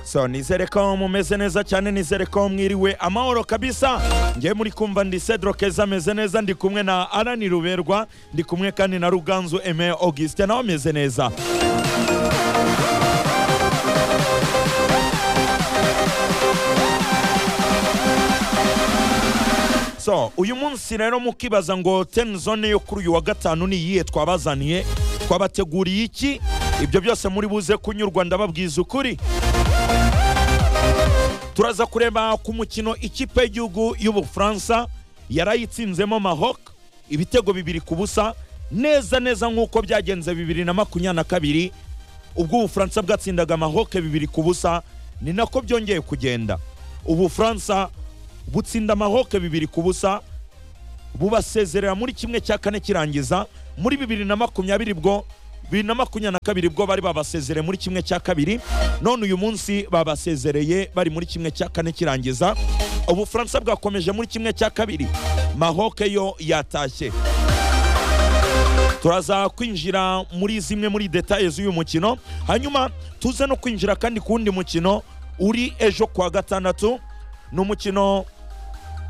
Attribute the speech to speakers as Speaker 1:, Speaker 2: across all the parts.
Speaker 1: so nizere ko mumeze neza cyane nizere ko mwiriwe amahoro kabisa ngewe muri kumva ndi Cedro Keza ameze neza ndi kumwe na Arani Ruberwa ndi kumwe kandi na Ruganzu Aime Augustin nawe ameze neza so uyu munsi rero mukibaza ngo ten zone yo kuri uyu wa gatanu ni iyihe twabazaniye twabateguriye iki ibyo byose muri buze kunyurwa ndababwiza ukuri turaza kureba ku mukino ikipe y'igihugu y'ubufaransa yarayitsinzemo Maroc ibitego bibiri ku busa neza neza nk'uko byagenze bibiri na makumyabiri na kabiri ubwo ubufaransa bwatsindaga Maroc bibiri ku busa ni nako byongeye kugenda ubufaransa butsinda amahoke bibiri ku busa bubasezerera muri kimwe cya kane kirangiza muri bibiri na makumyabiri bwo bibiri na makumyabiri na kabiri bwo bari babasezereye muri kimwe cya kabiri none uyu munsi babasezereye bari muri kimwe cya kane kirangiza ubufaransa bwakomeje muri kimwe cya kabiri mahoke yo yatashye turaza kwinjira muri zimwe muri detaye z'uyu mukino hanyuma tuze no kwinjira kandi ku wundi mukino uri ejo kuwa gatandatu ni umukino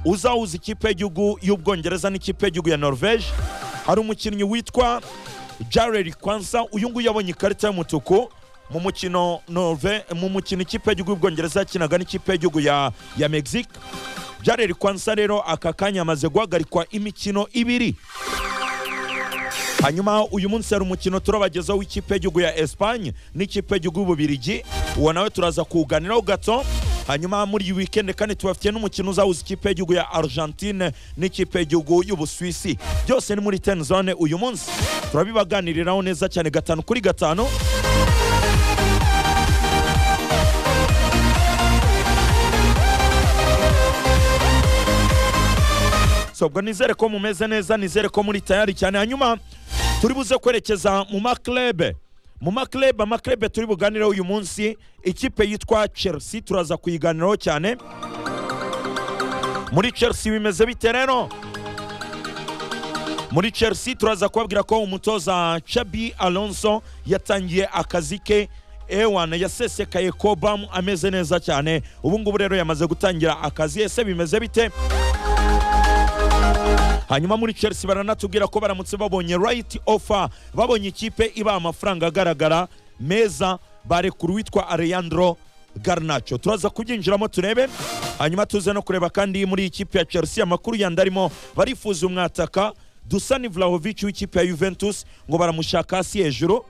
Speaker 1: uzahuza ikipe y'igihugu y'ubwongereza n'ikipe y'igihugu ya norvege hari umukinnyi witwa jareri kwansa uyu nguyu yabonye ikarita y'umutuku mu mukino norve mu mukino ikipe y'igihugu y'ubwongereza yakinaga n'ikipe y'igihugu ya ya mexique jareri kwansa rero aka kanya amaze guhagarikwa imikino ibiri hanyuma uyu munsi hari umukino turabagezaho w'ikipe y'igihugu ya esipanye n'ikipe y'igihugu y'ububirigi uwo nawe turaza kuwuganiraho gato hanyuma muri iyi wikendi kandi tubafitiye n'umukino uzahuza ikipe y'igihugu ya argentine n'ikipe y'igihugu y'ubusuwisi byose ni muri ten zone uyu munsi turabibaganiriraho neza cyane gatanu kuri gatanu sobwa nizere ko mumeze neza nizere ko muri tayari cyane hanyuma turi buze kwerekeza mu maklebe mu maklebe amaklebe turi buganireho uyu munsi ikipe yitwa chelsea turaza kuyiganiraho cyane muri chelsea bimeze bite rero muri chelsea turaza kubabwira ko umutoza chabi alonso yatangiye akazi ke ewana yasesekaye kobamu ameze neza cyane ubu ngubu rero yamaze gutangira akazi ese bimeze bite hanyuma muri chelsea baranatubwira ko baramutse babonye right offer babonye ikipe ibaha amafaranga agaragara meza barekura uwitwa alejandro garnacho turaza kubyinjiramo turebe hanyuma tuze no kureba kandi muri ikipe ya chelsea amakuru yandi arimo barifuza umwataka dusani vlahovic w'ikipe ya juventus ngo baramushaka hasi hejuru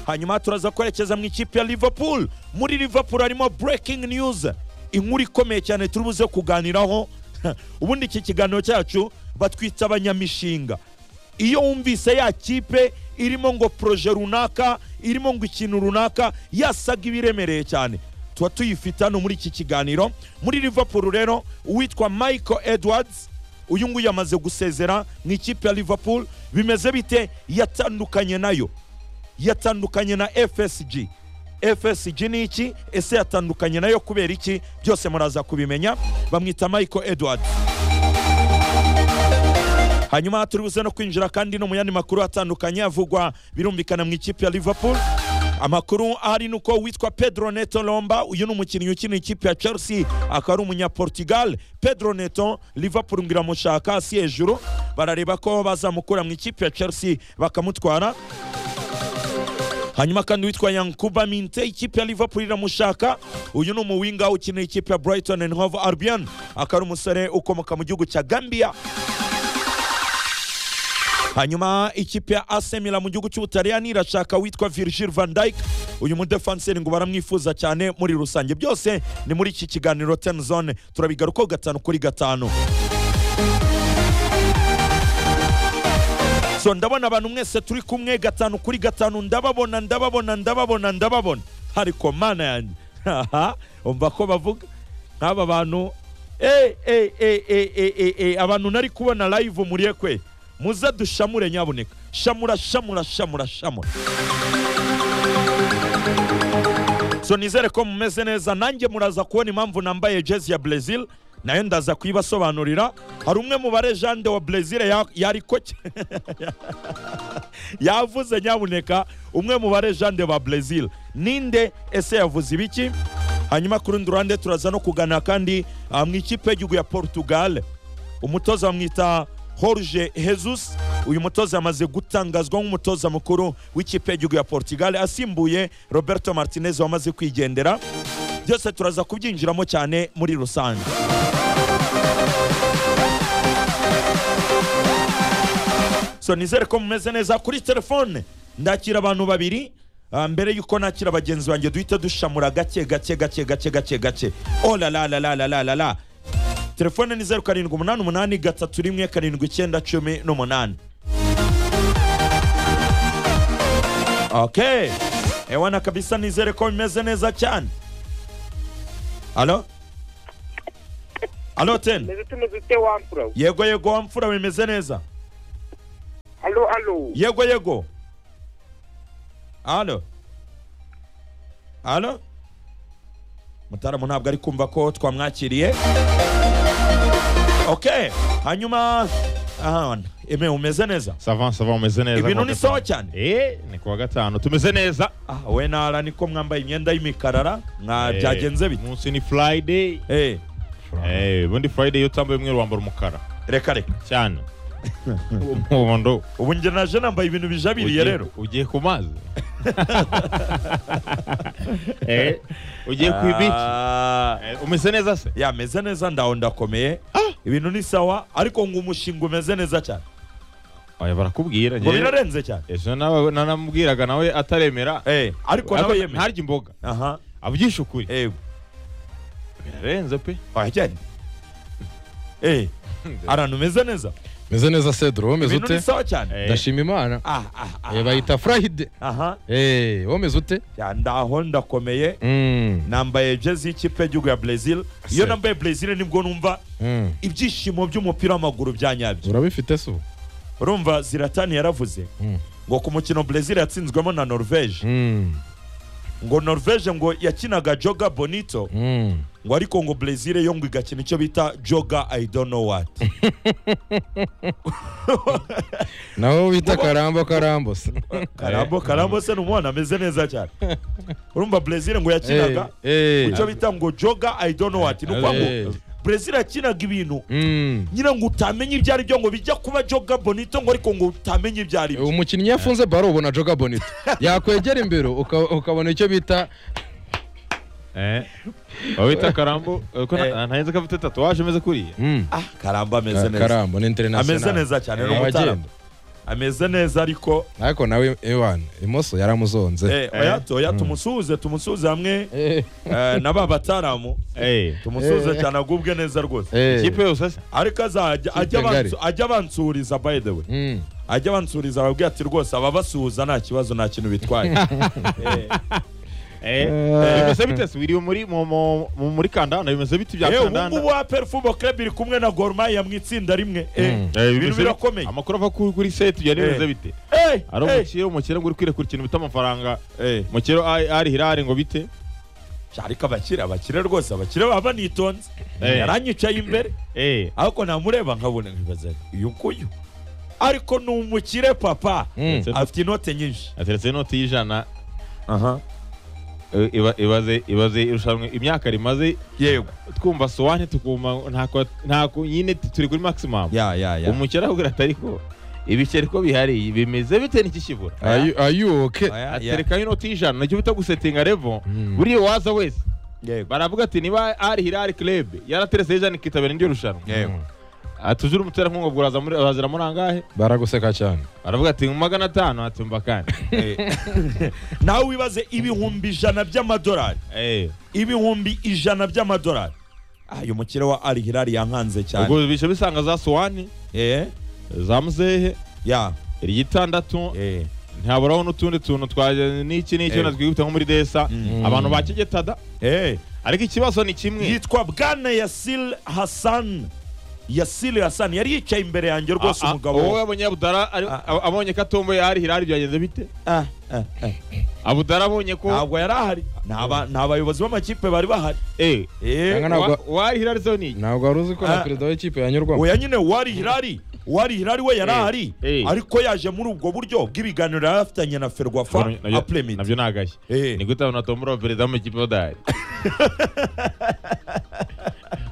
Speaker 1: hanyuma turaza kwerekeza mu ikipe ya liverpool muri liverpool harimo breaking news inkuru ikomeye cyane turi buze kuganiraho ubundi iki kiganiro cyacu batwita abanyamishinga iyo wumvise ya kipe irimo ngo poroje runaka irimo ngo ikintu runaka yasaga ibiremereye cyane tuba tuyifite hano muri iki kiganiro muri liverpool rero uwitwa michael edwards uyu nguyu yamaze gusezera mu ikipe ya liverpool bimeze bite yatandukanye nayo yatandukanye na fsg fsg ni iki ese yatandukanye nayo kubera iki byose muraza kubimenya bamwita michael edward hanyuma turi buze no kwinjira kandi no mu yandi makuru atandukanye avugwa birumvikana mu ikipe ya liverpool amakuru ahari ni uko witwa pedro neto lomba uyu ni umukinnyi ukina ikipe ya chelsea akaba ari umunyaportugal pedro neto liverpool ngo iramushaka hasi hejuru barareba ko bazamukura mu ikipe ya chelsea bakamutwara hanyuma kandi witwa yankuba minte ikipe ya liverpool iramushaka uyu ni umuwinga ukinira ikipe ya brighton and hove albion akaba ari umusore ukomoka mu gihugu cya gambia hanyuma ikipe ya asemira mu gihugu cy'ubutaliyani irashaka witwa virgil van dijk uyu mudefanseri ngo baramwifuza cyane muri rusange byose ni muri iki kiganiro ten zone turabigarukaho gatanu kuri gatanu so ndabona abantu mwese turi kumwe gatanu kuri gatanu ndababona ndababona ndababona ndababona ariko mana yanjye umva ko bavuga nk'aba bantu abantu nari kubona live muriye kwe muze dushamure nyaboneka shamura shamura shamura shamura so nizere ko mumeze neza nanjye muraza kubona impamvu nambaye jezi ya brezil nayo ndaza kuyibasobanurira hari umwe mu barejande wa brezil ya- yariko cy- yavuze nyabuneka umwe mu barejande ba brezil ninde ese yavuze ibiki hanyuma ku rundi ruhande turaza no kuganira kandi ah, mu ikipe y'igihugu ya portugal umutoza bamwita Jorge Jesus uyu mutoza yamaze gutangazwa nk'umutoza mukuru w'ikipe y'igihugu ya Portugal asimbuye Roberto Martinez wamaze kwigendera byose turaza kubyinjiramo cyane muri rusange so nizere ko mumeze neza kuri telefone ndakira abantu babiri ah, mbere yuko nakira bagenzi banjye duhita dushamura gake gake gake gake gake gake olalalalalalalala telefone ni zeru karindwi umunani umunani gatatu rimwe karindwi icyenda cumi n'umunani okay ewana kabisa nizere ko bimeze neza cyane alo alo ten
Speaker 2: meze tumeze ute wa mfura we?
Speaker 1: yego yego wamfura bimeze neza
Speaker 2: halo halo
Speaker 1: yego yego alo alo mutaramu ntabwo ari kumva ko twamwakiriye ok hanyuma ahan eme umeze neza
Speaker 3: sava sava umeze neza
Speaker 1: Ibintu
Speaker 3: kuwa
Speaker 1: ni
Speaker 3: gatanu.
Speaker 1: sawa cyane.
Speaker 3: eh ni kuwa gatanu tumeze neza
Speaker 1: ah we nara niko mwambaye imyenda y'imikarara mwa
Speaker 3: Eh,
Speaker 1: byagenze bite
Speaker 3: umunsi ni friday
Speaker 1: Eh,
Speaker 3: eh ubundi friday iyo utambaye umweru wambara umukara
Speaker 1: reka reka
Speaker 3: cyane umuhondo
Speaker 1: ubu njye naje nambaye ibintu bijabiriye
Speaker 3: Ugiye-
Speaker 1: rero
Speaker 3: ugiye ku mazi eh ugiye ku bici
Speaker 1: Ah,
Speaker 3: Eh, umeze neza se
Speaker 1: ya meze neza ndaho ndakomeye ibintu ni sawa ariko ngo umushinga umeze neza cyane
Speaker 3: oya barakubwira
Speaker 1: ngo
Speaker 3: njyewe-
Speaker 1: birarenze cyane
Speaker 3: ejo nawe nanamubwiraga nawe ataremera
Speaker 1: Eh, ariko nawe
Speaker 3: Ariko
Speaker 1: yemeye
Speaker 3: ntarya imboga
Speaker 1: aha
Speaker 3: abyishe ukuri
Speaker 1: yego
Speaker 3: birarenze pe
Speaker 1: wajyanye eh arantu umeze neza
Speaker 4: meze neza cedro wowe umeze
Speaker 1: ibintu ni
Speaker 4: ute
Speaker 1: sawa cyane
Speaker 3: Eh.
Speaker 4: ndashima imana
Speaker 1: ah ah ah
Speaker 4: Eh, bayita furayide
Speaker 1: aha
Speaker 4: Eh, wowe umeze ute
Speaker 1: ya ndaho ndakomeye
Speaker 4: Mm,
Speaker 1: nambaye jezi y'ikipe y'igihugu ya brezil iyo
Speaker 4: Se.
Speaker 1: nambaye brezil nibwo numva
Speaker 4: mm.
Speaker 1: ibyishimo by'umupira w'amaguru bya nyabyo
Speaker 4: urabifite se ubu?
Speaker 1: urumva ziratani yaravuze
Speaker 4: Mm,
Speaker 1: ngo ku mukino brezil yatsinzwemo na norvege
Speaker 4: mm,
Speaker 1: ngo norvege ngo yakinaga joga bonito
Speaker 4: mm.
Speaker 1: ngo ariko ngo brezil yo ngo igakina icyo bita joga i don't know what
Speaker 4: naho bita karambo karambo se
Speaker 1: karambo karambo se n'umwana ameze neza cyane urumva brezil ngo yakinaga
Speaker 4: Eh, eh.
Speaker 1: icyo bita ngo joga i don't know what ni ukuvuga
Speaker 4: Eh.
Speaker 1: ngo brezil yakinaga ibintu
Speaker 4: Mm.
Speaker 1: nyina ngo utamenya ibyo ari byo ngo bijya kuba joga bonito ngo ariko ngo utamenya ibyo ari byo
Speaker 4: umukinnyi iyo afunze baro ubona joga bonito yakwegera imbere uka- ukabona icyo bita
Speaker 3: Eh. Wawita karambo uko
Speaker 1: Eh.
Speaker 3: ntahenze ko afite tatuwaje ameze kuriya.
Speaker 4: mm,
Speaker 1: ah karamba ameze neza
Speaker 4: karambo ni international
Speaker 1: ameze neza cyane ni
Speaker 4: Eh,
Speaker 1: umutaramu
Speaker 4: abagenda.
Speaker 1: ameze neza ariko
Speaker 4: ariko nawe ewana imoso yaramuzonze
Speaker 1: eh, oya oya tumusuhuze tumusuhuze hamwe
Speaker 4: Eh,
Speaker 1: eh, na ba bataramu
Speaker 3: Eh.
Speaker 1: tumusuhuze
Speaker 4: Eh.
Speaker 1: cyane agubwe neza rwose
Speaker 4: eh,
Speaker 3: Ikipe yose se.
Speaker 1: ariko azajya ajya
Speaker 4: Kipe ngari.
Speaker 1: abansu- ajya abansuriza by the way
Speaker 4: mm.
Speaker 1: ajya abansuriza ababwira ati rwose ababasuhuza nta kibazo nta kintu bitwaye Eh,
Speaker 3: Eh.
Speaker 4: Eh.
Speaker 3: Bimeze bite se biri muri mu- mu- mu- muri kandanda bimeze biti bya
Speaker 1: eh, ubu
Speaker 3: kandanda.
Speaker 1: ngubu aperi fubo club iri kumwe na gorumaya mu itsinda rimwe eh,
Speaker 4: Mm.
Speaker 3: Eh,
Speaker 1: ibintu
Speaker 3: bimeze-
Speaker 1: birakomeye
Speaker 3: Amakuru ava kuri kuri set bya
Speaker 1: Eh.
Speaker 3: bimeze bite.
Speaker 1: Eh,
Speaker 3: Ari
Speaker 1: eh,
Speaker 3: umukire umukire ngo urikwire ku kintu bita amafaranga.
Speaker 1: eh.
Speaker 3: Umukire ari ari hirare ngo bite.
Speaker 1: ariko abakire abakire rwose abakire baba banitonze
Speaker 3: Eh.
Speaker 1: yaranyicaye imbere
Speaker 3: Eh.
Speaker 1: ariko namureba nkabona nkibaza uyu nguyu ariko ni umukire papa
Speaker 4: Mm.
Speaker 1: afite inote nyinshi
Speaker 3: Ateretse inoti y'ijana
Speaker 1: aha
Speaker 3: eh, iba- ibaze ibaze irushanwa imyaka rimaze
Speaker 1: yego
Speaker 3: twumva sowane tukumva ntako ntako nyine turi kuri maximum.
Speaker 1: ya ya ya
Speaker 3: umukire ahubwo atariko ibiceri ko bihari bimeze bite n'ikishyibura
Speaker 4: Are you- are you okay?
Speaker 1: Oya, ya.
Speaker 3: aterekaho inoti y'ijana nacyo bita gusetinga revo
Speaker 4: Mm.
Speaker 3: buriya uwaza wese
Speaker 1: yego
Speaker 3: baravuga ati niba ari hirari club yaraterese y'ijana ikitabira indi rushanwa
Speaker 1: yego
Speaker 3: atujura umuterankunga ubwo uraza muri- urazira muri angahe
Speaker 4: baraguseka cyane
Speaker 3: baravuga ati "Mu magana atanu atumva kandi
Speaker 1: nawe wibaze ibihumbi ijana by'amadolari
Speaker 3: Eh,
Speaker 1: ibihumbi ijana by'amadolari Ah, uyu mukire wa Al Hilal yankanze cyane
Speaker 3: ubwo bice bisanga za sowane
Speaker 1: eh
Speaker 3: za muzehe
Speaker 1: ya
Speaker 3: iryitandatu
Speaker 1: eh
Speaker 3: ntaburaho n'utundi tuntu twa n'iki n'iki
Speaker 1: Eh.
Speaker 3: natwihuta nko muri desa
Speaker 1: Mm.
Speaker 3: abantu bakegetada
Speaker 1: eh
Speaker 3: ariko ikibazo ni kimwe
Speaker 1: yitwa bwana Yasil Hassan ya siri hasani yari yicaye imbere yanjye rwose
Speaker 3: Ah, ah, wowe
Speaker 1: umugabo
Speaker 3: abonye abudara ari-
Speaker 1: Ah.
Speaker 3: ab- abonye ko atomboye hari hirari byagenze bite
Speaker 1: Ah, ah, ah.
Speaker 3: abudara abonye ko
Speaker 1: ntabwo yari ahari Ni aba- ni abayobozi b'amakipe bari bahari
Speaker 3: eh
Speaker 1: Eh,
Speaker 4: Cyangwa ntabwo-
Speaker 3: wa- wari hirari zone iyi
Speaker 4: ntabwo wari uzi ko
Speaker 1: Ah.
Speaker 4: na perezida w'ikipe yanyurwamo
Speaker 1: oya nyine uwari hirari uwari hirari we yari
Speaker 3: Eh,
Speaker 1: ahari
Speaker 3: eh.
Speaker 1: ariko yaje muri ubwo buryo bw'ibiganiro yari afitanye na ferwafa
Speaker 3: Nabyo-
Speaker 1: apremit
Speaker 3: nabyo nagashye
Speaker 1: Eh.
Speaker 3: ni gute abona tombora perezida w'amakipe badahari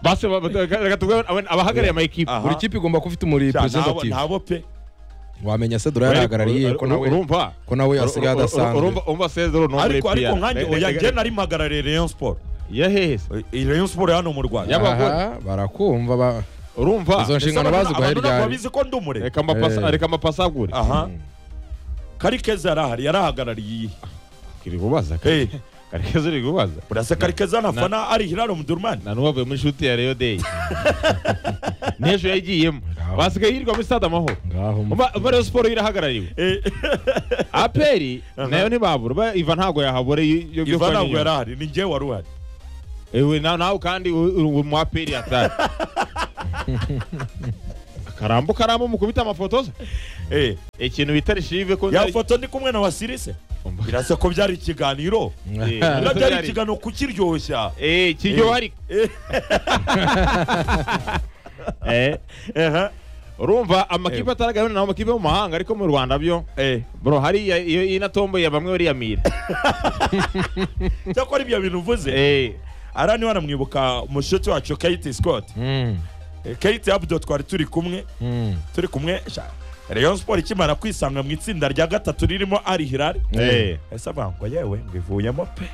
Speaker 3: basi ba- ba- reka tubwire abona- abahagarariye amakipe
Speaker 1: Aha.
Speaker 4: buri kipe igomba kuba ifite umuri representative
Speaker 1: nabo pe
Speaker 4: wamenya se dura yarahagarariye ko nawe
Speaker 3: urumva
Speaker 4: ko nawe yasigaye adasanzwe
Speaker 3: urumva urumva sezero no muri
Speaker 1: ariko ariko
Speaker 3: PR.
Speaker 1: nkanjye
Speaker 3: Ne-
Speaker 1: oya
Speaker 3: ne-
Speaker 1: njye nari mpagarariye rayon sport
Speaker 3: yahehe se?
Speaker 1: Eh, iyi rayon sport hano mu rwanda
Speaker 3: Yaba- y'abagore.
Speaker 4: Aha, barakumva ba-
Speaker 3: urumva
Speaker 1: Ese
Speaker 4: izo nshingano
Speaker 1: abantu-
Speaker 4: baziguhaye
Speaker 1: abantu ntabwo
Speaker 4: ryari
Speaker 1: babizi ko ndi umure
Speaker 3: reka amapasa-
Speaker 4: Eh.
Speaker 3: reka amapasagure
Speaker 1: aha karikeza yari ahari yari ahagarariye iyi
Speaker 3: kiri kubaza
Speaker 1: Eh,
Speaker 3: karekezi uri kubaza
Speaker 1: burasa karikeza na fana ari hiraro mudurumani
Speaker 3: nta n'uwavuye muri shuti ya reyo deyi n'ejo yayigiyemo
Speaker 4: Ngaho.
Speaker 3: basigaye yirirwa muri stade amahoro
Speaker 4: ngaho mu-
Speaker 3: Umva- umva reyo siporo irahagarariwe
Speaker 1: Eh,
Speaker 3: aperi
Speaker 1: Aha.
Speaker 3: nayo ntibabura Ba- iva ntabwo yahabura iyo- iyo byo
Speaker 1: iva
Speaker 3: kwa
Speaker 1: ntabwo
Speaker 3: nyuma.
Speaker 1: yari ahari ni njye wari uhari
Speaker 3: ewe na- nawe kandi u- uri mu aperi atari akarambo karambo mukubita amafoto se
Speaker 1: Eh,
Speaker 3: ikintu bita rishive ko
Speaker 1: ya foto ndi kumwe na wasirise
Speaker 3: Umva.
Speaker 1: birasa ko byari ikiganiro
Speaker 3: Eh,
Speaker 1: biba byari
Speaker 3: byari-
Speaker 1: ikiganiro kukiryoshya
Speaker 3: Eh, kiryo ariko Eh,
Speaker 1: Aha,
Speaker 3: urumva amakipe ataragaragara naho amakipe yo mu mahanga ariko mu rwanda byo
Speaker 1: eh.
Speaker 3: bro hariya iyo inatomboye bamwe bariyamira
Speaker 1: cyakora ibyo bintu uvuze
Speaker 3: Eh,
Speaker 1: ara niba wanamwibuka umushuti wacu kate scott
Speaker 4: Mm,
Speaker 1: Eh, kate abdo twari turi kumwe
Speaker 4: mm.
Speaker 1: turi kumwe sha, rayon sport ikimara kwisanga mu itsinda rya gatatu ririmo ari hirari
Speaker 3: eh.
Speaker 1: ese avango yewe ngo ivuyemo pe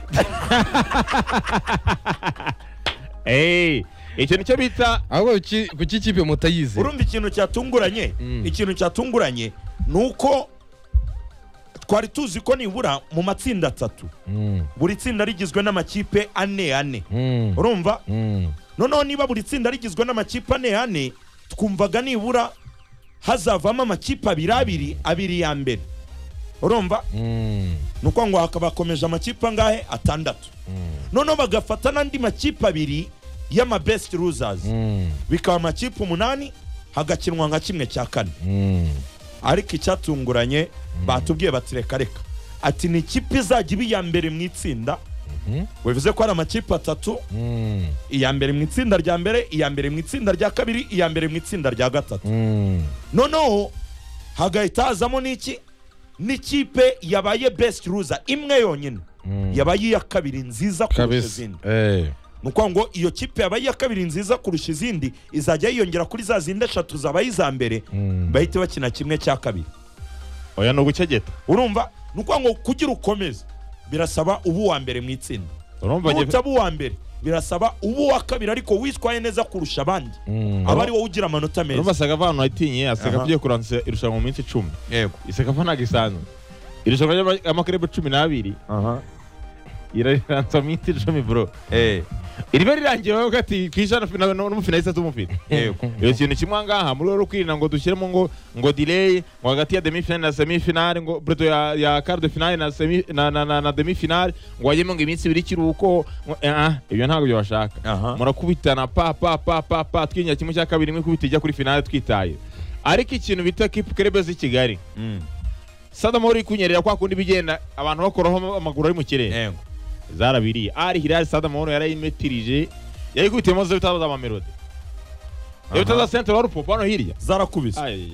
Speaker 3: Eh, icyo nicyo bita
Speaker 4: ahubwo ki- kuki ikipe mutayizi
Speaker 1: urumva ikintu cyatunguranye
Speaker 4: Mm.
Speaker 1: ikintu cyatunguranye ni uko twari tuzi ko nibura mu matsinda atatu
Speaker 4: Mm,
Speaker 1: buri tsinda rigizwe n'amakipe ane ane
Speaker 4: mm,
Speaker 1: urumva
Speaker 4: mm.
Speaker 1: noneho niba buri tsinda rigizwe n'amakipe ane ane twumvaga nibura hazavamo amakipe abiri abiri abiri ya mbere urumva
Speaker 4: Mm,
Speaker 1: ni uko ngo hakaba hakomeje amakipe angahe atandatu noneho bagafata n'andi makipe abiri y'amabest losers
Speaker 4: mm,
Speaker 1: bikaba amakipe umunani hagakinwa nka kimwe cya kane
Speaker 4: mm.
Speaker 1: ariko icyatunguranye batubwiye bati reka reka ati ni ikipe izajya iba iya mbere mu itsinda
Speaker 4: Mhm.
Speaker 1: bivuze ko hari amakipe atatu
Speaker 4: Mm,
Speaker 1: iya mbere mu itsinda rya mbere iya mbere mu itsinda rya kabiri iya mbere mu itsinda rya gatatu
Speaker 4: mm.
Speaker 1: noneho hagahita hazamo n'iki n'ikipe yabaye best loser imwe yonyine
Speaker 4: Mm.
Speaker 1: yabaye iya kabiri nziza kurusha
Speaker 4: kabisa
Speaker 1: izindi
Speaker 4: Eh,
Speaker 1: ni ukuvuga ngo iyo kipe yabaye iya kabiri nziza kurusha izindi izajya yiyongera kuri za zindi eshatu zabaye iza mbere
Speaker 4: Mm.
Speaker 1: bahite bakina kimwe cya kabiri
Speaker 3: oya ni ugucegeta
Speaker 1: urumva ni ukuvuga ngo kugira ukomeze birasaba uba uwa mbere mu itsinda
Speaker 3: urumva njye-
Speaker 1: utaba uwa mbere birasaba uba uwa kabiri ariko witwaye neza kurusha abandi
Speaker 4: Mm.
Speaker 1: aba ari wowe ugira amanota meza
Speaker 3: urumva aseka ahantu atinye aseka
Speaker 1: Aha.
Speaker 3: agiye kurangiza irushanwa mu minsi icumi
Speaker 1: yego
Speaker 3: iseka ko ntabwo isanzwe irushanwa ry'ama- ry'amakarere cumi n'abiri irariranza mu minsi icumi bro iriba rirangiye wowe ugati ku ijana fina- no- n'umufinaliste tumufite
Speaker 1: yego
Speaker 3: iyo kintu kimwe ahangaha muri rero kwirinda ngo dushyiremo ngo ngo delay ngo hagati ya demi finale na semi finale ngo preto ya ya quart de finale na semi na na, na, na demi finale ngo hajyemo ngo iminsi ibiri ikiruhuko ngo eh, ah ibyo ntabwo byo bashaka
Speaker 1: Aha.
Speaker 3: murakubitana pa pa pa pa pa twinyira kimwe cya kabiri imwe ikubita ijya kuri finale twitaye ariko ikintu bita kipe krebe z'i Kigali sadamo uri kunyerera kwa kundi bigenda abantu bakoraho amaguru ari mu kirere
Speaker 1: yego
Speaker 3: zarabiriye ari hilal sadamo yarayimetirije yayikubitiyemo zo bitazo z'amamelodi
Speaker 1: Aha.
Speaker 3: iyo bitazo za centre wa rupopo hano hirya
Speaker 1: zarakubise
Speaker 3: Aye.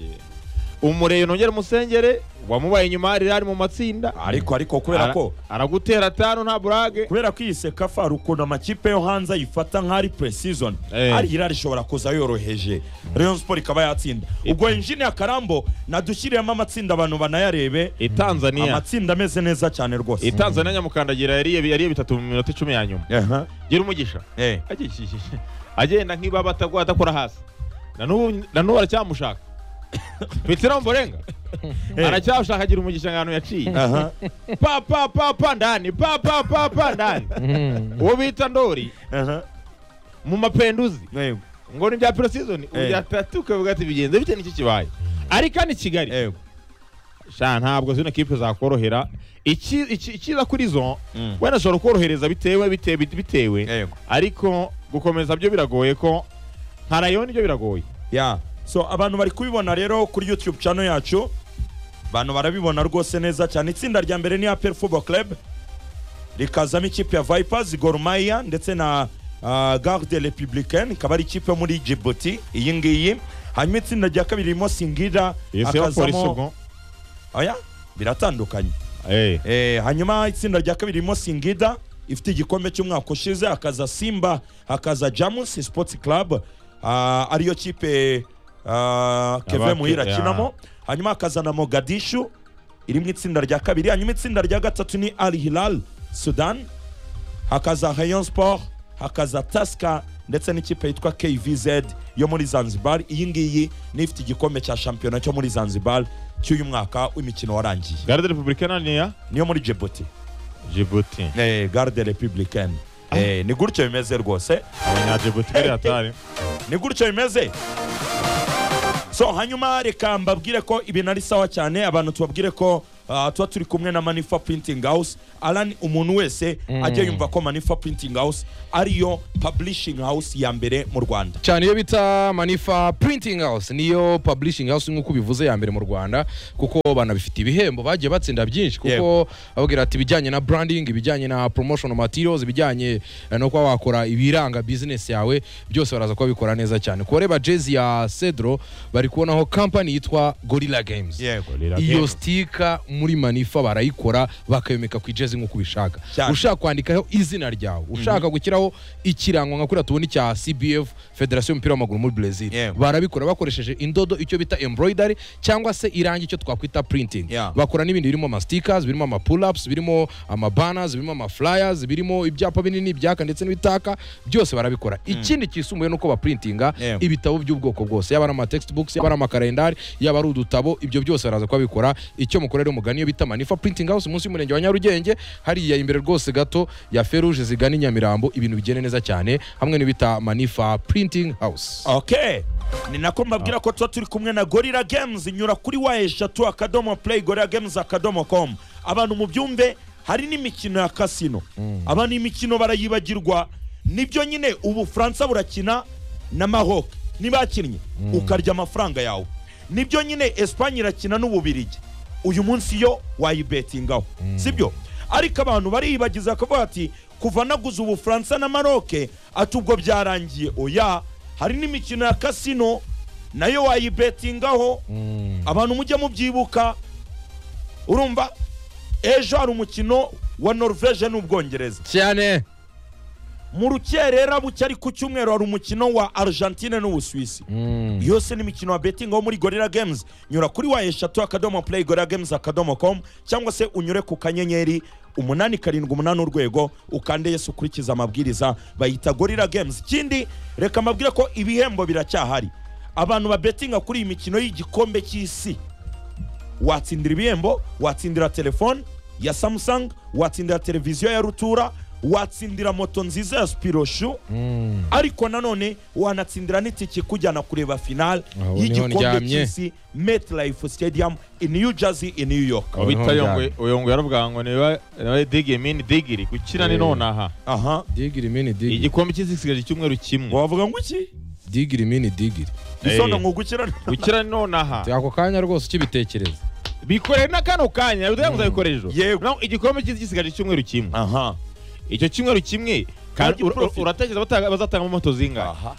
Speaker 3: umureye nongere umusengere wamubaye inyuma hari ari mu matsinda
Speaker 1: ariko ariko kubera
Speaker 3: Ara-
Speaker 1: ko
Speaker 3: aragutera atanu nta burage
Speaker 1: kubera ko iyi sekafaru ukuntu amakipe yo hanze ayifata nk'ari pre-season
Speaker 3: Eh.
Speaker 1: ari hirari ishobora kuza yoroheje rayon sport ikaba yatsinda ubwo enjini ya karambo nadushyiriyemo amatsinda abantu banayarebe
Speaker 3: itanzania
Speaker 1: amatsinda ameze neza cyane rwose
Speaker 3: itanzania nyamukandagira yariye yariye bitatu mu minota icumi ya nyuma
Speaker 1: Aha.
Speaker 3: gira umugisha
Speaker 1: Eh.
Speaker 3: Agishishije. agenda nk'ibaba atagwa adakora hasi na n'ubu na n'ubu aracyamushaka petero mborenga
Speaker 1: Eh.
Speaker 3: aracyamushaka agira umugisha ahantu yaciye
Speaker 1: Aha.
Speaker 3: pa pa pa pa ndani pa pa pa pa ndani
Speaker 4: Mm.
Speaker 3: uwo bita ndori
Speaker 1: Aha.
Speaker 3: mu mapenduzi
Speaker 1: Yego.
Speaker 3: ngo ni bya pirosizoni
Speaker 1: Eh.
Speaker 3: ubyatatu ukavuga ati bigenze bite n'iki kibaye ariko hano i kigali
Speaker 1: Yego.
Speaker 3: sha ntabwo zino kipe zakorohera Iki- iki- icyiza kuri zo
Speaker 1: Mm.
Speaker 3: wenda ushobora korohereza bitewe bitewe bitewe
Speaker 1: Yego.
Speaker 3: ariko gukomeza byo biragoye ko nka rayo nibyo biragoye
Speaker 1: ya so abantu bari kubibona rero kuri youtube channel yacu abantu barabibona rwose neza cyane itsinda rya mbere ni apel football club rikazamo ikipe ya vipers Gor Mahia ndetse na uh, garde republicaine ikaba ari ikipe yo muri djibouti iyi ngiyi hanyuma itsinda rya kabiri ririmo singira
Speaker 3: Iyi si yo polisi ubwo
Speaker 1: oya biratandukanye
Speaker 3: Eh,
Speaker 1: Eh, hanyuma itsinda rya kabiri ririmo singida ifite igikombe cy'umwaka ushize hakaza simba hakaza jamus sports club ah, ariyo kipe ah, keve
Speaker 3: Abake-
Speaker 1: muhira
Speaker 3: ya.
Speaker 1: akinamo hanyuma hakaza na mogadishu irimo itsinda rya kabiri hanyuma itsinda rya gatatu ni al hilal sudan hakaza rayon sport hakaza taska ndetse n'ikipe yitwa kvz yo muri zanzibar iyi ngiyi ni ifite igikombe cya shampiyona cyo muri zanzibar cy'uyu mwaka w'imikino warangiye
Speaker 3: garde republicana ni iya
Speaker 1: niyo muri djibouti
Speaker 3: jibuti
Speaker 1: eh, garde republicaine eh, ni gutyo bimeze rwose
Speaker 3: abanyajibuti bari hatari
Speaker 1: ni gutyo bimeze so hanyuma reka mbabwire ko ibintu ari sawa cyane abantu tubabwire ko ah, tuba turi kumwe na manifa printing house alan umuntu wese ajya yumva ko manifa printing house ariyo publishing house ya mbere mu rwanda
Speaker 4: cyane iyo bita manifa printing house niyo publishing house nk'uko ubivuze ya mbere mu rwanda kuko banabifite ibihembo bagiye batsinda byinshi kuko
Speaker 1: Yego.
Speaker 4: babwira ati ibijyanye na branding ibijyanye na promotional materials ibijyanye eh, no kuba wakora ibiranga business yawe byose baraza kuba bikora neza cyane kuba ureba jezi ya cedro bari kubonaho company yitwa gorilla games
Speaker 1: yego
Speaker 4: iyo sitika muri manifa barayikora bakayomeka ku ijezi nk'uko ubishaka
Speaker 1: Cyane.
Speaker 4: ushaka kwandikaho izina ryawe ushaka gushyiraho ikirango nka kuriya tubona icya cbf federasiyo y'umupira w'amaguru muri brezil
Speaker 1: Yego.
Speaker 4: barabikora bakoresheje indodo icyo bita embroidery cyangwa se irangi icyo twakwita printing
Speaker 1: Yeah.
Speaker 4: bakora n'ibindi birimo amastikers birimo amapull-ups birimo amabanners birimo amaflyers birimo ibyapa binini ibyaka ndetse n'ibitaka byose barabikora ikindi kisumbuye ni uko baprintinga
Speaker 1: Yego.
Speaker 4: ibitabo by'ubwoko bwose yaba ari amatextbooks yaba ari amakalendari yaba ari udutabo ibyo byose baraza kubabikora icyo mukora rero mugani iyo bita manifa printing house munsi y'umurenge wa nyarugenge hariya imbere rwose gato ya feruje zigana i nyamirambo ibintu bigende neza cyane hamwe n'ibita manifa printing house
Speaker 1: okay ni nako mbabwira ko tuba turi kumwe na gorilla games inyura kuri wa eshatu akadomo play gorilla games akadomo com abantu mu byumve hari n'imikino ya kasino abantu imikino barayibagirwa nibyo nyine ubufaransa burakina na maroc ntibakinnye ukarya amafaranga yawe nibyo nyine esipanye irakina n'ububirigi uyu munsi yo wayibetingaho sibyo ariko abantu bariyibagiza kuvuga ati kuva naguze ubufaransa na maroc ati ubwo byarangiye oya hari n'imikino ya kasino nayo wayibetingaho abantu mujye mubyibuka urumva ejo hari umukino wa norvege n'ubwongereza
Speaker 4: cyane
Speaker 1: mu rukerera buke ari ku cyumweru hari umukino wa argentine n'ubusuwisi yose ni imikino wa betingi wo muri gorilla games nyura kuri wa eshatu akadomo play gorilla games akadomo com cyangwa se unyure ku kanyenyeri umunani karindwi umunani urwego ukande yesu ukurikiza amabwiriza bayita gorilla games ikindi reka mbabwire ko ibihembo biracyahari abantu babetinga kuri iyi mikino y'igikombe cy'isi watsindira ibihembo watsindira telefone ya samsung watsindira televiziyo ya rutura watsindira moto nziza ya spiroshu ariko nanone wanatsindira n'itike ikujyana kureba final
Speaker 4: Aho niho
Speaker 1: y'igikombe
Speaker 4: ndyamye.
Speaker 1: cy'isi metlife stadium in new jersey in new york
Speaker 3: aho bita yongwe uyongwe yaravuga ngo niba nawe digiri mini digiri gukira ni
Speaker 4: Eh.
Speaker 3: nonaha
Speaker 1: aha
Speaker 4: digiri mini digiri
Speaker 3: igikombe cy'isi gisigaje icyumweru kimwe
Speaker 1: wavuga ngo iki
Speaker 4: digiri mini digiri
Speaker 1: isondo
Speaker 3: Eh.
Speaker 1: ngo gukira
Speaker 3: gukira ni nonaha
Speaker 4: ako kanya rwose ukibitekereza
Speaker 3: bikorere na kano kanya bivuze ngo uzabikoresha ejo
Speaker 1: Yego.
Speaker 3: Naho igikombe cy'isi gisigaje icyumweru kimwe
Speaker 1: aha
Speaker 3: icyo cyumweru kimwe kandi ur- ur-
Speaker 1: Bagiprofit.
Speaker 3: uratekereza bataga- bazatanga moto zingahe
Speaker 1: aha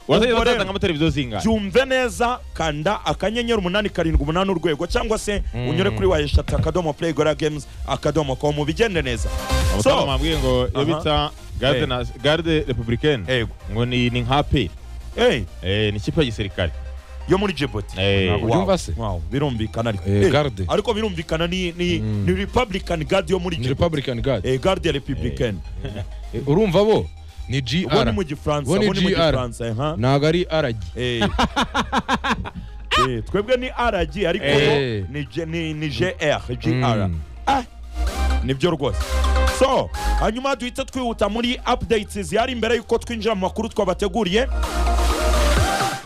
Speaker 3: uratekereza
Speaker 1: Ubwo rero-
Speaker 3: bazatanga amateleviziyo zingahe
Speaker 1: byumve neza kanda akanyenyeri umunani karindwi umunani urwego cyangwa se unyure kuri wa eshatu akadomo play gora games akadomo com bigende neza
Speaker 3: abatamu
Speaker 1: so
Speaker 3: bambwiye ngo iyo
Speaker 1: Aha.
Speaker 3: bita garde
Speaker 1: Eh.
Speaker 3: na garde republicaine
Speaker 1: yego
Speaker 3: ngo ni ni nka pe
Speaker 1: hey,
Speaker 3: Eh, ni ikipe ya gisirikare
Speaker 1: yo muri djibouti
Speaker 3: Eh.
Speaker 1: Wow,
Speaker 4: Ubyumva se?
Speaker 1: wow, birumvikana ariko
Speaker 4: Eh,
Speaker 1: Eh,
Speaker 4: garde.
Speaker 1: ariko birumvikana ni ni, ni republican guard yo muri
Speaker 4: ni
Speaker 1: djibouti
Speaker 4: republican guard
Speaker 1: eh, garde republicaine
Speaker 4: Eh, urumva bo ni
Speaker 1: ubu ni
Speaker 4: gr
Speaker 1: mu gifaransa
Speaker 4: Ubu ni
Speaker 1: ubu ni mu
Speaker 4: GR.
Speaker 1: gifaransa eh, ha
Speaker 4: ntabwo ari aragi
Speaker 1: Eh. Eh, twebwe ni rg ariko
Speaker 4: Eh.
Speaker 1: bo ni J- ni ni gr gr
Speaker 4: Mm.
Speaker 1: Ah, nibyo rwose so hanyuma duhita twihuta muri updates zihari mbere y'uko twinjira mu makuru twabateguriye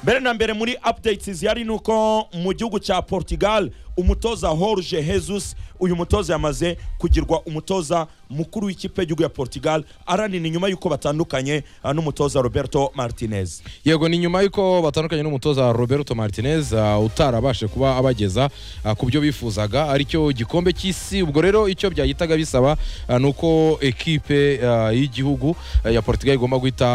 Speaker 1: mbere na mbere muri updates zihari ni uko mu gihugu cya portugal umutoza Jorge Jesus uyu mutoza yamaze kugirwa umutoza mukuru w'ikipe y'igihugu ya Portugal aranina inyuma y'uko batandukanye ah, n'umutoza Roberto Martinez
Speaker 4: yego ni nyuma y'uko batandukanye n'umutoza roberto martinez ah, utarabashe kuba abageza ah, ku byo bifuzaga aricyo gikombe cy'isi ubwo rero icyo byahitaga bisaba ah, ni uko ekipe ah, y'igihugu ah, ya portugal igomba guhita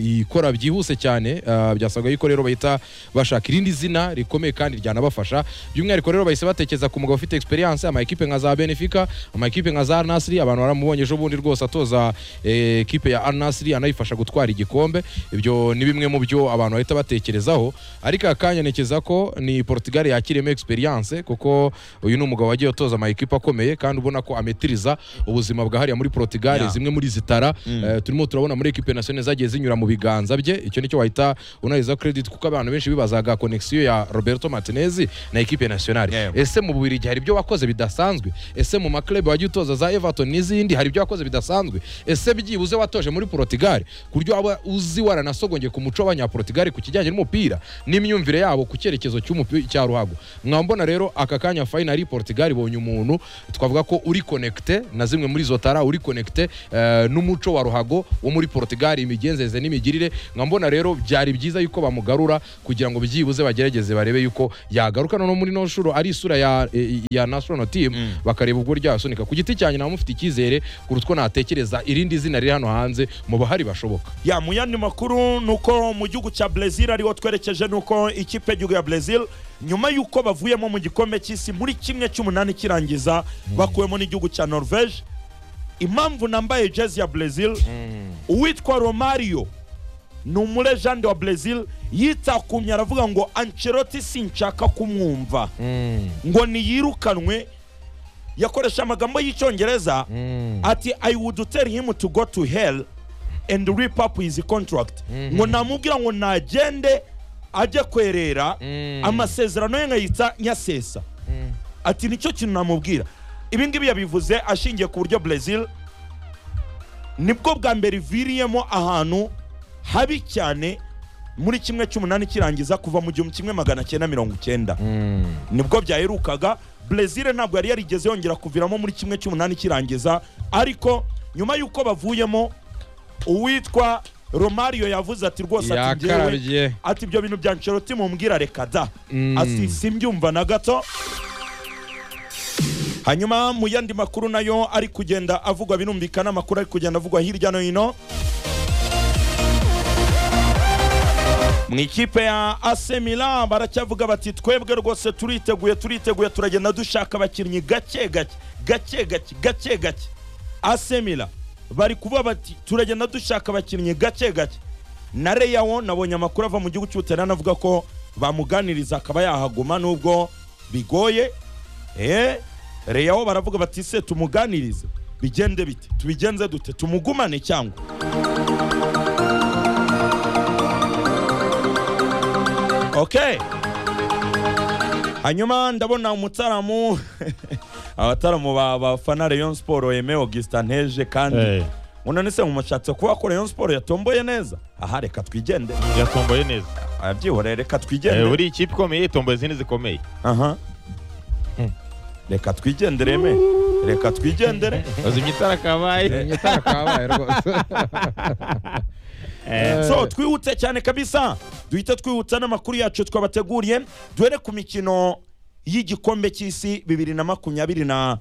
Speaker 4: ikora byihuse cyane ah, byasabwa yuko rero bahita bashaka irindi zina rikomeye kandi ryanabafasha by'umwihariko rero bahise batekereza ku mugabo ufite experience ama ekipe nka za benefica ama ekipe nka za arnasiri abantu baramubonye ejo bundi rwose atoza eh, ekipe ya arnasiri anayifasha gutwara igikombe ibyo ni bimwe mu byo abantu bahita batekerezaho ariko aka kanya ntekereza ko ni portugal yakiriyemo experience kuko uyu ni umugabo wagiye utoza ama ekipe akomeye kandi ubona ko ametiriza ubuzima bwahariya muri portugal
Speaker 1: Yeah.
Speaker 4: zimwe muri zitara eh, turimo turabona muri ekipe nationale zagiye zinyura mu biganza bye icyo nicyo wahita unaheza credit kuko abantu benshi bibazaga connexion ya roberto martinez na ekipe nationale
Speaker 1: Yeah.
Speaker 4: ese mu bubirigi hari ibyo wakoze bidasanzwe ese mu maklebe wagiye utoza za everton n'izindi hari ibyo wakoze bidasanzwe ese byibuze watoje muri portugal ku buryo waba uzi waranasogongeye ku muco w'abanyaportugal ku kijyanye n'umupira n'imyumvire yabo ku cyerekezo cy'umupira cya ruhago mwambona rero aka kanya finali portugal ibonye umuntu twavuga ko uri connecte na zimwe muri izo tara uri connecte eh, n'umuco wa ruhago wo muri portugal imigenzereze n'imigirire mwambona rero byari byiza yuko bamugarura kugira ngo byibuze bagerageze barebe yuko yagaruka no muri no shuro ari isura ya, eh, ya national team bakareba ubwo ryasunika ku giti cyanjye nawe mufite icyizere kuruta uko natekereza irindi zina riri hano hanze mu bahari bashoboka
Speaker 1: ya mu yandi makuru ni uko mu gihugu cya Brazil ariho twerekeje ni uko ikipe y'igihugu ya Brazil nyuma y'uko bavuyemo mu gikombe cy'isi muri kimwe cy'umunani kirangiza bakuwemo n'igihugu cya Norvège impamvu nambaye jezi ya Brazil uwitwa Romario ni umurejande wa Brazil yitakumye aravuga ngo Ancelotti sinshaka kumwumva ngo niyirukanwe yakoresha amagambo y'icyongereza ati i would tell him to go to hell and rip up his contract ngo namubwira ngo nagende ajye kwerera amasezerano ye nkayita nyasesa ati nicyo kintu namubwira ibi ngibi yabivuze ashingiye ku buryo Brazil nibwo bwa mbere iviriyemo ahantu habi cyane muri kimwe cy'umunani kirangiza kuva mu gihumbi kimwe magana cyenda mirongo icyenda nibwo byaherukaga Brazil ntabwo yari yarigeze yongera kuviramo muri kimwe cy'umunani kirangiza ariko nyuma y'uko bavuyemo uwitwa Romario yavuze ati rwose ati njyewe
Speaker 4: yakarabye
Speaker 1: ati ibyo bintu bya Ancelotti mumbwira reka da
Speaker 4: Mm.
Speaker 1: ati simbyumva na gato hanyuma mu yandi makuru nayo ari kugenda avugwa birumvikana amakuru ari kugenda avugwa hirya no hino mu ikipe ya AC Milan baracyavuga bati twebwe rwose turiteguye turiteguye turagenda dushaka abakinnyi gake gake gake gake gake gake AC Milan bari kuvuga bati turagenda dushaka abakinnyi gake gake na Reyawo nabonye amakuru ava mu gihugu cy'Ubutaliyani avuga ko bamuganiriza akaba yahaguma nubwo bigoye eh Reyawo baravuga bati se tumuganirize bigende bite tubigenze dute tumugumane cyangwa okay hanyuma ndabona umutaramu abataramu ba bafana Rayon Sport Aime Augustin Nteje kandi
Speaker 3: Eh,
Speaker 1: unone se mumushatse kuba ko Rayon Sport yatomboye neza aha reka twigende
Speaker 3: yatomboye neza
Speaker 1: abyihorere reka
Speaker 3: Eh,
Speaker 1: twigende
Speaker 3: buri ikipe ikomeye itomboye izindi zikomeye
Speaker 1: aha reka twigendere me reka twigendere
Speaker 3: bazimya itara kabaye
Speaker 4: itara kabaye rwose
Speaker 1: so twihute cyane kabisa duhita twihuta n'amakuru yacu twabateguriye duhere ku mikino y'igikombe cy'isi bibiri na makumyabiri na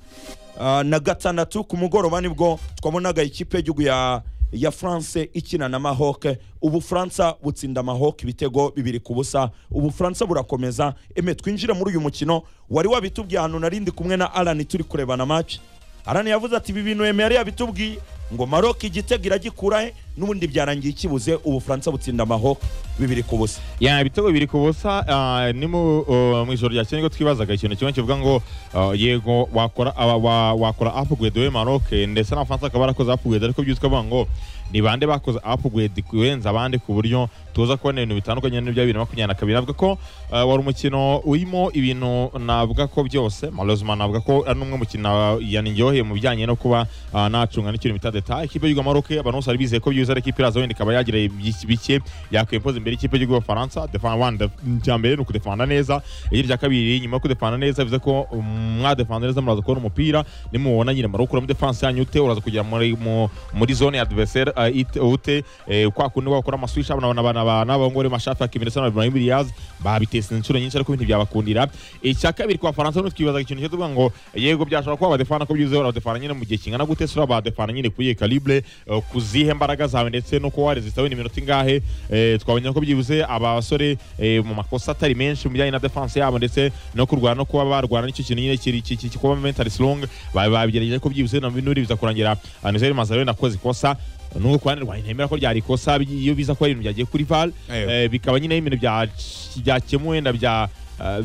Speaker 1: ah, na gatandatu ku mugoroba nibwo twabonaga ikipe y'igihugu ya ya france ikina na maroc ubufaransa butsinda maroc ibitego bibiri ku busa ubufaransa burakomeza eme twinjire muri uyu mukino wari wabitubwiye ahantu narindi kumwe na alan turi kurebana match alan yavuze ati ibi bintu eme yari yabitubwiye ngo maroc igitego iragikura he n'ubundi byarangiye kibuze ubufaransa butsinda maroc bibiri ku busa
Speaker 3: ya ibitego biri ku busa ah, ni mu uh, mu ijoro ryakeye nibwo twibazaga ikintu kimwe kivuga ngo ah, yego wakora aba- wa- wakora upgrade we Maroc ndetse n'abafaransa bakaba barakoze upgrade ariko byitwa bavuga ngo ni bande bakoze upgrade kurenza abandi ku buryo tuza kubona ibintu bitandukanye n'ibya bibiri na makumyabiri na kabiri navuga ko ah, wari umukino urimo ibintu navuga ko byose malozima navuga ko ari n'umwe mukino yaniryoheye mu bijyanye no kuba ah, nacunga n'ikintu bita detaye ikipe y'igihugu ya Maroc abantu bose bari bizeye ko byuzuye neza ariko ipi iraza wenda ikaba yagira ibyiki- bike yakwimpoza imbere y'ikipe y'igihugu cy'abafaransa defana wani icya mbere ni ukudefana neza irya kabiri nyuma yo kudefana neza bivuze ko um, mwadefana neza muraza kubona umupira nimubona nyine murawukura muri defanse yanyu ute uraza kugera muri mu- muri zone ya adversaire uh, it- ute eh, kwa kundi wakora amaswish abana abana abana abana abangore mashafi akimira ndetse na Ibrahim Diaz babitese inshuro nyinshi ariko ibintu byabakundira icya kabiri kwa Faransa no twibaza ikintu cyo tuvuga ngo yego byashobora kuba badefana ko byizeho badefana nyine mu gihe kingana gute sura badefana nyine kuye calibre eh, ku zihe mbaraga zawe ndetse no kuba warezista wenda iminota ingahe eh, twabonye ko byibuze abasore eh, mu makosa atari menshi mu bijyanye na defense yabo ndetse no kurwana no kuba barwana nicyo kintu nyine kiri kiri- kiri kuba mentally strong ba- babigerageje ko byibuze na binuri biza kurangira ah, Nizer Mazarone akoze ikosa nubwo kuruhande rwanjye ntemera ko ryari ikosa bi- iyo biza kuba ari ibintu byagiye kuri VAR
Speaker 4: Eyo.
Speaker 3: eh, bikaba nyine ibintu bya- byakemuwe na bya ah,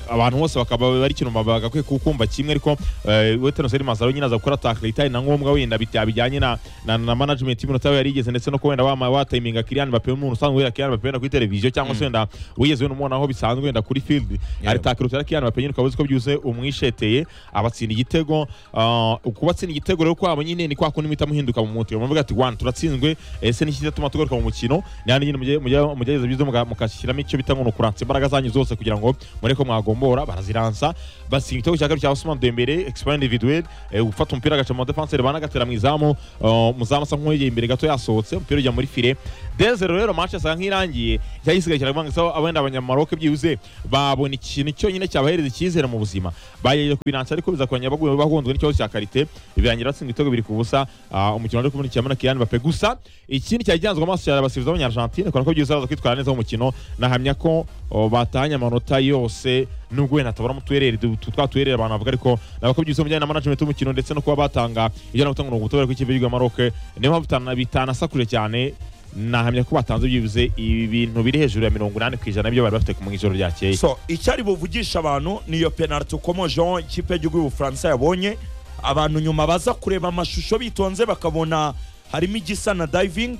Speaker 3: abantu bose bakaba bari kintu bagakwiye kukumva kimwe ariko eh, we Tenoseri Mazaro nyine aza gukora tackle itari na ngombwa wenda bita bijyanye na na, na management y'iminota we yarigeze ndetse no ko wenda wama watiminga Kylian Mbappe umuntu usanzwe wera Kylian Mbappe wenda kuri televiziyo cyangwa se wenda wigeze wenda umubona aho bisanzwe wenda kuri field ari tackle utera Kylian Mbappe nyine ukaba uzi ko byuze umwisheteye abatsinda igitego ah, kubatsinda igitego rero kwabo nyine ni kwa kundi muhita muhinduka mu mutwe muvuga ati one turatsinzwe ese niki kitatuma tugaruka mu mukino nandi nyine mujye- mujye- mugerageza byiza muga- mukashyiramo icyo bita ngo ni ukuransa imbaraga zanyu zose kugira ngo mureke mwagombora baraziransa batsinda igitego cya kabiri cya Ousmane Dembele exploit individuel eh, gufata umupira agaca mu defense banagaterera mu izamu ah, umuzamu asa nk'uwegeye imbere gato yasohotse umupira ujya muri file dezero rero match asa nk'irangiye cyagisigaye kiravuga ngo abenda abanyamaroke byibuze babona ikintu cyonyine cyabahereza icyizere mu buzima bayeje kubinansa ariko biza kurangirira baguye bahunzwe n'ikibazo cya karite birangira batsinda ibitego biri ku busa ah, umukino wari kumurikira muri Kylian Mbappe gusa ikindi cyari gihanzwe amaso cyane abasifuzi b'abanyargentine kubera ko byibuze baraza kwitwara neza mu mukino nahamya ko oh, batahanye amanota yose nubwo wenda atabona mutuereri twa tuereri abantu bavuga ariko nabwo byuze mu bijyanye na management y'umukino ndetse no kuba batanga ijana gutanga umurongo utabera kw'ikipe y'igihugu ya Maroc niyo mpamvu bitana- bitanasakuje cyane nahamya ko batanze byibuze ibintu biri hejuru ya mirongo inani ku ijana ibyo bari bafite mu ijoro ryakeye
Speaker 1: so icyari buvugisha abantu niyo penaliti ukomo jean ikipe y'igihugu y'ubufaransa yabonye abantu nyuma baza kureba amashusho bitonze bakabona harimo igisa na diving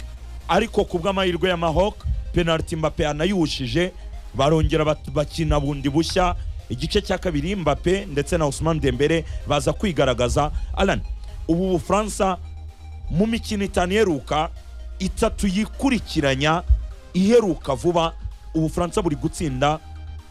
Speaker 1: ariko ku bw'amahirwe ya mahok penaliti mbape yanayiwushije barongera bat- bakina bundi bushya igice cya kabiri mbape ndetse na Ousmane Dembele baza kwigaragaza alan ubu bufaransa mu mikino itanu iheruka itatu yikurikiranya iheruka vuba ubufaransa buri gutsinda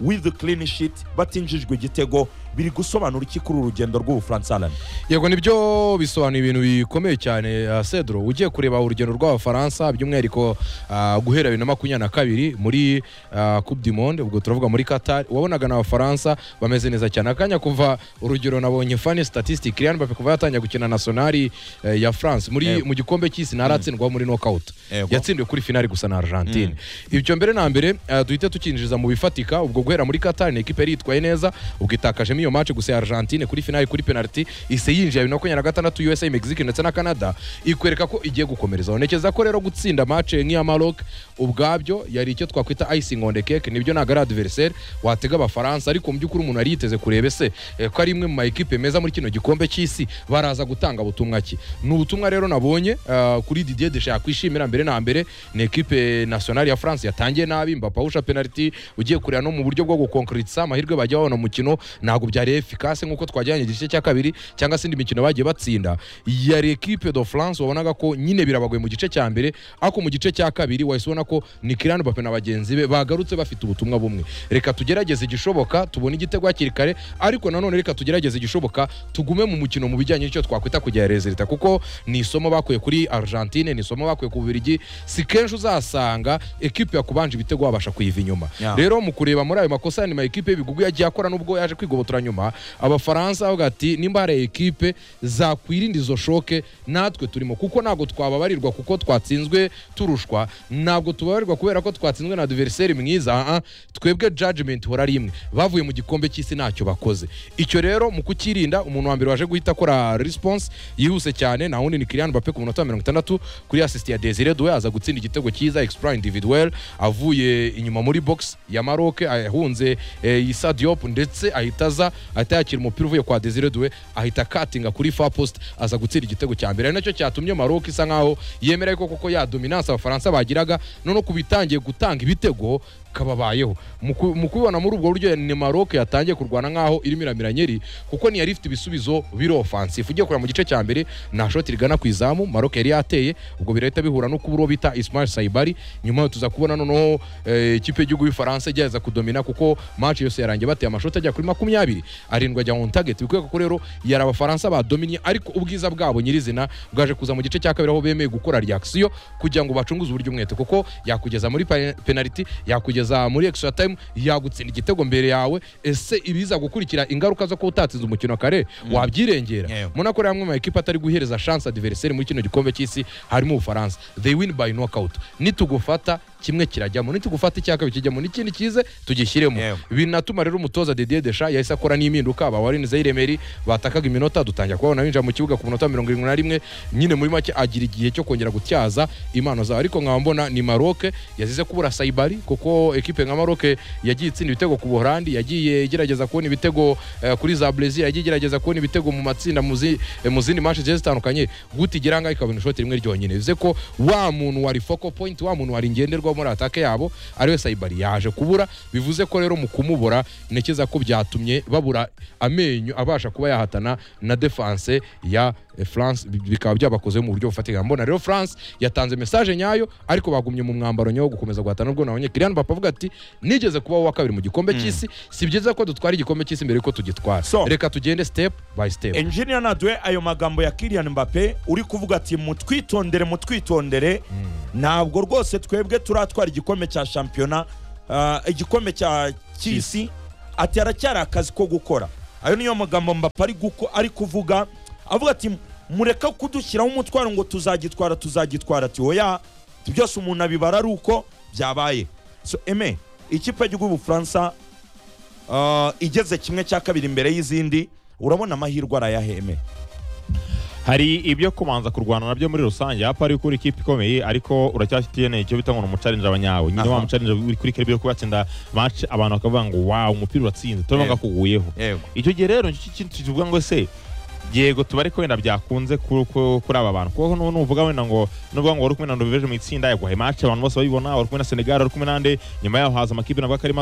Speaker 1: with clean sheet batinjijwe igitego biri gusobanura iki kuri uru rugendo rw'ubufaransa Alan?
Speaker 4: yego nibyo bisobanura ibintu bikomeye cyane ah, cedro ugiye kureba urugendo rw'abafaransa by'umwihariko ah, guhera bibiri na makumyabiri na kabiri muri ah, coupe du monde ubwo turavuga muri qatar wabonaga ni abafaransa bameze neza cyane akanya kuva urugero nabonye fani statistic Kylian Mbappe kuva yatangira gukina nationali eh, ya france muri mu gikombe cy'isi ntaratsindwa muri knockout
Speaker 3: Yego.
Speaker 4: yatsindiwe kuri finali gusa na argentine ibyo mbere na mbere eh, duhite tukinjiza mu bifatika ubwo guhera muri qatar ni ekipe yari yitwaye neza ubwo itakajemo iyo match gusa ya argentine kuri finali kuri penaliti ise yinjiye bibiri na makumyabiri na gatandatu usa mexique ndetse na canada ikwereka ko igiye gukomereza ntekereza ko rero gutsinda match nk'iya maroc ubwabyo yari icyo twakwita icing on the cake nibyo ntabwo ari adversaire watega abafaransa ariko mu by'ukuri umuntu yari yiteze kureba ese eh, ko ari imwe mu ma ekipe meza muri kino gikombe cy'isi baraza gutanga butumwa ki ni ubutumwa rero nabonye ah, kuri Didier Deschamps yakwishimira mbere na mbere ni ekipe nationale ya France yatangiye nabi Mbappe awusha penalty ugiye kureba no mu buryo bwo gukonkretiza amahirwe bajya babona mu mukino ntabwo byari efficace nk'uko twajyanye igice cya kabiri cyangwa se indi mikino bagiye batsinda yari ekipe de France wabonaga ko nyine birabagoye mu gice cya mbere ariko mu gice cya kabiri wahise ubona ko ni Kylian Mbappe na bagenzi be bagarutse bafite ubutumwa bumwe reka tugerageze igishoboka tubone igitego hakiri kare ariko nanone reka tugerageze igishoboka tugume mu mukino mu bijyanye n'icyo twakwita kugera resulta kuko ni isomo bakuye kuri Argentine ni isomo bakuye ku Bubiligi si kenshi uzasanga ekipe yakubanje ibitego wabasha kuyiva inyuma
Speaker 1: Yeah.
Speaker 4: rero mu kureba muri ayo makosa ya nyuma ekipe y'ibigugu yagiye akora nubwo yaje kwigobotora nyuma abafaransa bavuga ati nimba hari ekipe zakwirinda izo shoke natwe turimo kuko ntabwo twababarirwa kuko twatsinzwe turushwa ntabwo tubabarirwa kubera ko twatsinzwe na adversary mwiza ah, ah, twebwe judgment hora ari imwe bavuye mu gikombe cy'isi ntacyo bakoze icyo rero mu kukirinda umuntu wa mbere waje guhita akora response yihuse cyane nta wundi ni Kylian Mbappe ku munota wa mirongo itandatu kuri assist ya Desire Doué aza gutsinda igitego cyiza exploit individuel avuye inyuma muri box ya Maroc ahunze eh, Issa Diop ndetse ahita aza ahita yakira umupira uvuye kwa Desire Doué ahita akatinga kuri far post aza gutsinda igitego cya mbere ari nacyo cyatumye Maroc isa nkaho yemereye ko koko ya dominance abafaransa bagiraga none ku bitangiye gutanga ibitego kababayeho Mu ku- mu kubibona muri ubwo buryo ni maroc yatangiye kurwana nk'aho irimo iramira nyeri kuko ntiyari ifite ibisubizo biri ofansifu ugiye kureba mu gice cya mbere nta shoti rigana ku izamu maroc yari yateye ubwo birahita bihura no kubura uwo bita ismail saibari nyuma tuza kubona noneho eh, ikipe y'igihugu y'ubufaransa igerageza kudomina kuko match yose yarangiye bateye amashoti ajya kuri makumyabiri arindwi ajya mu target bikwereka ko rero yari abafaransa badominye ariko ubwiza bwabo nyirizina bwaje kuza mu gice cya kabiri aho bemeye gukora reaction kugira ngo bacunguze uburyo umwete kuko yakugeza muri pe- penalty yakugeza muri extra time yagutsinda igitego mbere yawe ese ibiza gukurikira ingaruka zo kuba utatsize umukino kare wabyirengera
Speaker 1: Yewe.
Speaker 4: muna ko rero amwe mu makipe atari guhereza chance adversaire muri kino gikombe cy'isi harimo ubufaransa they win by knockout nitugufata kimwe kirajyamo nitugufata icya kabiri kijyamo n'ikindi kize tugishyiremo
Speaker 1: Yewe.
Speaker 4: binatuma rero umutoza Didier Deschamps yahise akora n'impinduka abawarin Zairemeri batakaga iminota dutangira kubabona binjira mu kibuga ku munota mirongo irindwi na rimwe nyine muri make agira igihe cyo kongera gutyaza impano zawe ariko nkaba mbona ni Maroc yazize kubura Saibari kuko ekipe nka Maroc yagiye itsinda ibitego ku Buholandi yagiye igerageza kubona ibitego eh, kuri za Brazil yagiye igerageza kubona ibitego mu matsinda mu zi- eh, mu zindi match zigiye zitandukanye guta igira ngaho ikabona ishoti rimwe ryonyine bivuze ko wa muntu wari focal point wa muntu wari ngenderwaho muri atake yabo ariwe Saibari yaje kubura bivuze ko rero mu kumubura ntekereza ko byatumye babura amenyo abasha kuba yahatana na defense ya eh, France bi- bikaba byabakoze mu buryo bufatika mbona rero France yatanze message nyayo ariko bagumye mu mwambaro nyawo gukomeza guhatana nubwo nabonye Kylian Mbappe avuga ati nigeze kubaho wa kabiri mu gikombe cy'isi si byiza ko dutwara igikombe cy'isi mbere yuko tugitwara
Speaker 1: So.
Speaker 4: reka tugende step by step
Speaker 1: enjiniya nadwe ayo magambo ya Kylian Mbappe uri kuvuga ati mutwitondere mutwitondere ntabwo rwose twebwe turatwara igikombe cya shampiyona ah, igikombe cya cy'isi ati haracyari akazi ko gukora ayo niyo magambo Mbappe ari guko- ari kuvuga avuga ati mureka kudushyiraho umutwaro ngo tuzagitwara tuzagitwara ati oya byose umuntu abibara ari uko byabaye so eme ikipe y'igihugu y'ubufaransa ah, igeze kimwe cya kabiri imbere y'izindi urabona amahirwe arayaheme
Speaker 3: hari ibyo kubanza kurwana nabyo muri rusange hapa ari ukuri ikipe ikomeye ariko uracyafitiye icyo bita ngo ni umucarinje abanyawe nyine
Speaker 1: Aha.
Speaker 3: wa mucarinje uri kuri kare yo kubatsinda match abantu bakavuga ngo wawu umupira uratsinze turabona
Speaker 1: Yego.
Speaker 3: kuguyeho
Speaker 1: yego
Speaker 3: icyo gihe rero nicyo kintu tukivuga ngo se yego tuba ariko wenda byakunze ku- ku- kuri aba bantu kuko nu- nuvuga wenda ngo nuvuga ngo wari kumwe na Norvège mu itsinda yaguhaye match abantu bose babibona wari kumwe na Senegal wari kumwe nande nyuma yaho haza amakipe nabwo akarimo